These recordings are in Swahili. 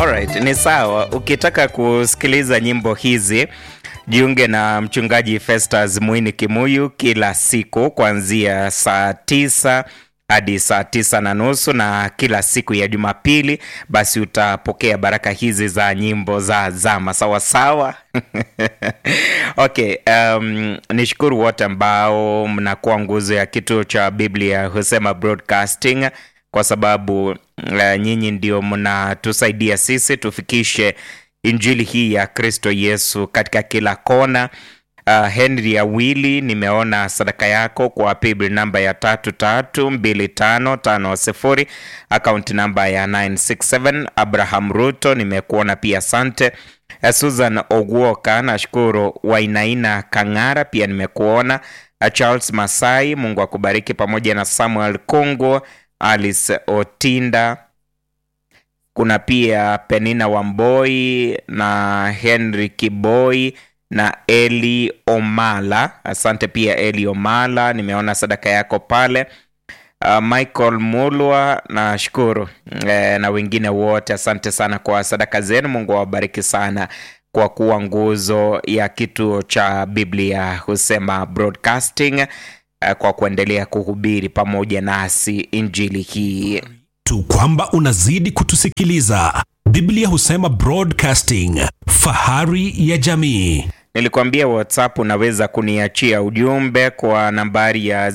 Alright, ni sawa. Ukitaka kusikiliza nyimbo hizi jiunge na mchungaji Festus Mwini Kimuyu kila siku kuanzia saa tisa hadi saa tisa na nusu na kila siku ya Jumapili, basi utapokea baraka hizi za nyimbo za zama sawasawa. Okay, um, nishukuru wote ambao mnakuwa nguzo ya kituo cha Biblia Husema Broadcasting kwa sababu uh, nyinyi ndio mnatusaidia sisi tufikishe injili hii ya Kristo Yesu katika kila kona. Uh, Henry Awili, nimeona sadaka yako kwa paybill namba ya tatu tatu mbili tano tano sifuri akaunti namba ya 967. Abraham Ruto, nimekuona pia, asante. Uh, Susan Ogwoka, nashukuru. Wainaina Kang'ara pia nimekuona. Uh, Charles Masai, Mungu akubariki, pamoja na Samuel Kongo, Alice Otinda kuna pia Penina Wamboi na Henry Kiboi na Eli Omala. Asante pia Eli Omala, nimeona sadaka yako pale. Uh, Michael Mulwa nashukuru e, na wengine wote asante sana kwa sadaka zenu. Mungu awabariki sana kwa kuwa nguzo ya kituo cha Biblia Husema Broadcasting, uh, kwa kuendelea kuhubiri pamoja nasi injili hii tu kwamba unazidi kutusikiliza. Biblia Husema Broadcasting, fahari ya jamii. Nilikwambia WhatsApp unaweza kuniachia ujumbe kwa nambari ya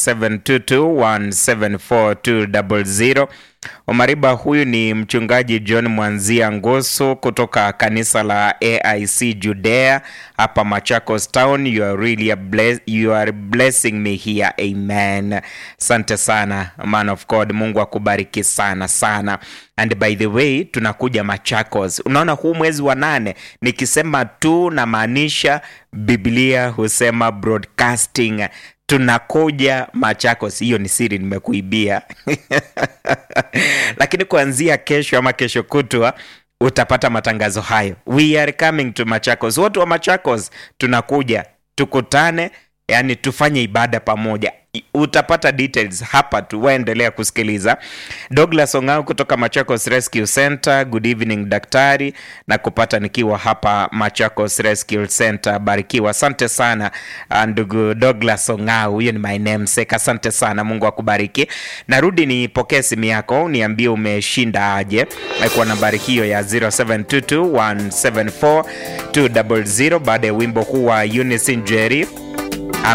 0722174200. Omariba, huyu ni mchungaji John Mwanzia Ngoso kutoka kanisa la AIC Judea hapa Machakos Town. You are really a bless, you are blessing me here. Amen. Asante sana man of God, Mungu akubariki sana sana. And by the way, tunakuja Machakos. Unaona, huu mwezi wa nane nikisema tu namaanisha Biblia Husema Broadcasting tunakuja Machakos. Hiyo ni siri nimekuibia lakini kuanzia kesho ama kesho kutwa utapata matangazo hayo. We are coming to Machakos. Watu wa Machakos tunakuja, tukutane, yani tufanye ibada pamoja. Utapata details hapa tu, waendelea kusikiliza. Douglas Ongao kutoka Machakos Rescue Center, good evening daktari, na kupata nikiwa hapa Machakos Rescue Center. Barikiwa, asante sana ndugu Douglas Ongao, huyo ni my namesake. Asante sana, Mungu akubariki. Narudi nipokee simu yako, niambie umeshinda aje kwa nambari hiyo ya 0722174200 baada ya wimbo huu wa Eunice Njeri